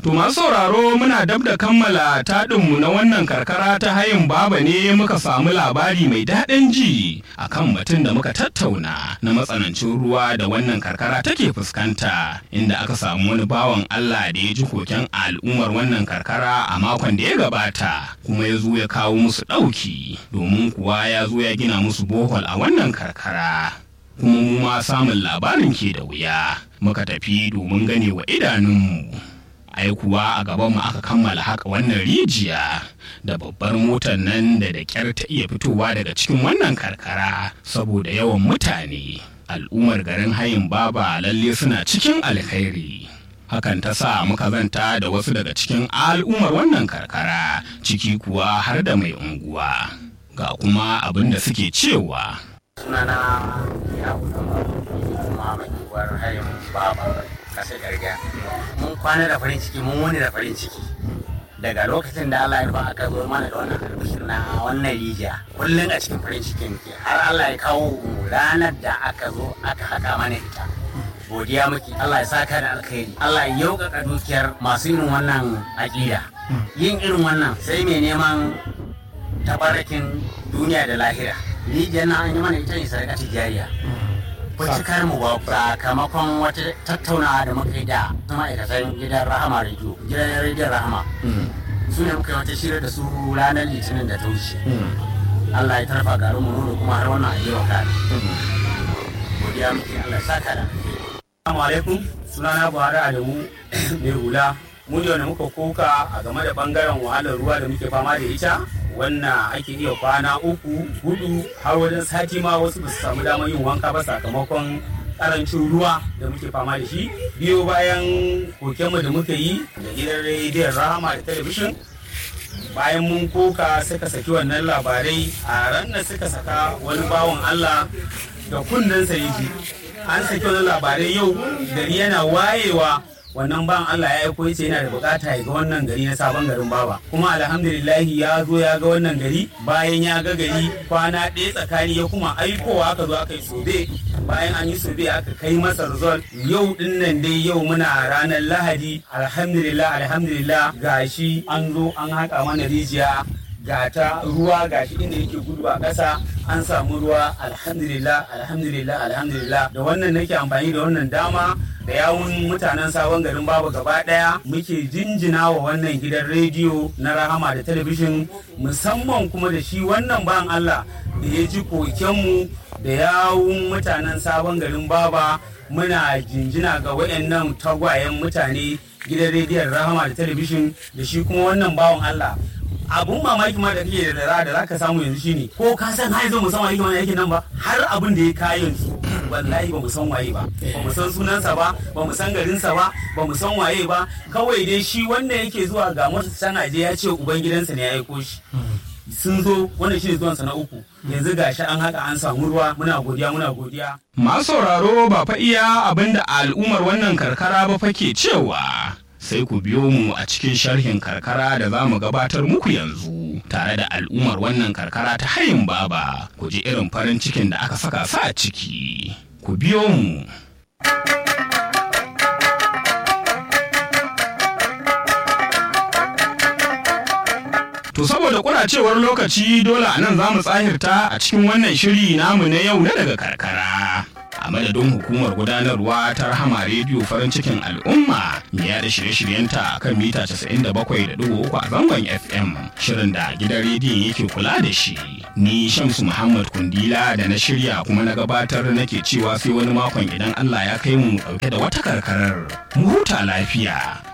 To masu sauraro muna dab da kammala taɗinmu na wannan karkara ta hayin baba ne muka samu labari mai daɗin ji a kan batun da muka tattauna na matsanancin ruwa da wannan karkara take fuskanta inda aka samu wani bawan Allah da ya ji koken al'ummar wannan karkara a makon da ya gabata kuma ya zo ya kawo musu ɗauki domin kuwa ya zo ya gina musu bohol a wannan karkara. Kuma mu ma samun labarin ke da wuya muka tafi domin gane wa idanunmu. ai kuwa a gabanmu aka kammala haka wannan rijiya da babbar motar nan da da kyar ta iya fitowa daga cikin wannan karkara saboda yawan mutane al'ummar garin hayin baba lalle suna cikin alkhairi hakan ta sa muka zanta da wasu daga cikin al'ummar wannan karkara ciki kuwa har da mai unguwa ga kuma abin da suke cewa sunana ya kuma mai unguwar hayin baba kasar gargajiya mun kwana da farin ciki mun wani da farin ciki daga lokacin da Allah ya rufa aka zo mana da wannan albishir na wannan rijiya kullum a cikin farin cikin ke har Allah ya kawo ranar da aka zo aka haka mana ita godiya muke Allah ya saka da alkhairi Allah ya yaukaka dukiyar masu irin wannan aƙida yin irin wannan sai mai neman tabarakin duniya da lahira rijiyar na an yi mana ita ne sadaka tijariya cikar mu ba sakamakon wata tattaunawa da muka yi da ma'aikatan gidan rahama radio gidan rediyon rahama su ne muka yi wata shirya da su ranar litinin da ta wuce Allah ya tarfa garin mu da kuma har wannan ayyuka ka godiya muke Allah ya saka da Assalamu alaikum sunana Buhari Adamu mai hula mu ne wanda muka koka a game da bangaren wahalar ruwa da muke fama da ita wannan ake iya kwana uku hudu har wajen sati ma wasu ba su samu damar yin wanka ba sakamakon karancin ruwa da muke fama da shi biyo bayan kokenmu da muka yi da gidan rediyon rahama da talabishin bayan mun koka suka saki wannan labarai a ranar suka saka wani bawan allah da kunnensa yake an saki wannan labarai yau gari yana wayewa wannan ban Allah ya aiko yace yana da bukata ya ga wannan gari na sabon garin baba kuma alhamdulillah ya zo ya ga wannan gari bayan ya ga gari kwana ɗaya tsakani ya kuma aikowa aka zo aka yi sobe bayan an yi sobe aka kai masa result yau din nan dai yau muna ranar lahadi alhamdulillah alhamdulillah gashi an zo an haƙa mana rijiya ga ta ruwa gashi inda yake gudu a ƙasa an samu ruwa alhamdulillah alhamdulillah alhamdulillah da wannan nake amfani da wannan dama da yawun mutanen sabon garin babu gaba daya muke jinjina wa wannan gidan rediyo na rahama da talabishin musamman kuma da shi wannan ban Allah da ya ji kokenmu da yawun mutanen sabon garin baba muna jinjina ga wayannan tagwayen mutane gidan rediyon rahama da talabishin da shi kuma wannan bawan Allah abun mamaki ma da kake da da zaka samu yanzu shine ko ka san har yanzu musamman yake wannan aikin nan ba har abin da ya kayan su wallahi ba mu san waye ba ba mu san sunansa ba ba mu san garinsa ba ba mu san waye ba kawai dai shi wanda yake zuwa ga mota can aje ya ce uban gidansa ne ya aiko shi sun zo wannan shi ne zuwansa na uku yanzu gashi an haka an samu ruwa muna godiya muna godiya masu sauraro ba fa iya abinda al'ummar wannan karkara ba fa ke cewa sai ku biyo mu a cikin sharhin karkara da za mu gabatar muku yanzu tare da al'ummar wannan karkara ta hayin baba ku ji irin farin cikin da aka saka sa a ciki ku biyo mu To saboda kuracewar lokaci dole a nan za mu tsahirta a cikin wannan shiri namu na yau na daga karkara. a madadin hukumar gudanarwa ta rahama rediyo farin cikin al'umma mai yada shirye-shiryenta a kan mita 97.3 a zangon fm shirin da gidan rediyon yake kula da shi ni shamsu muhammad kundila da na shirya kuma na gabatar nake cewa sai wani makon idan allah ya kai mu dauke da wata karkarar mu huta lafiya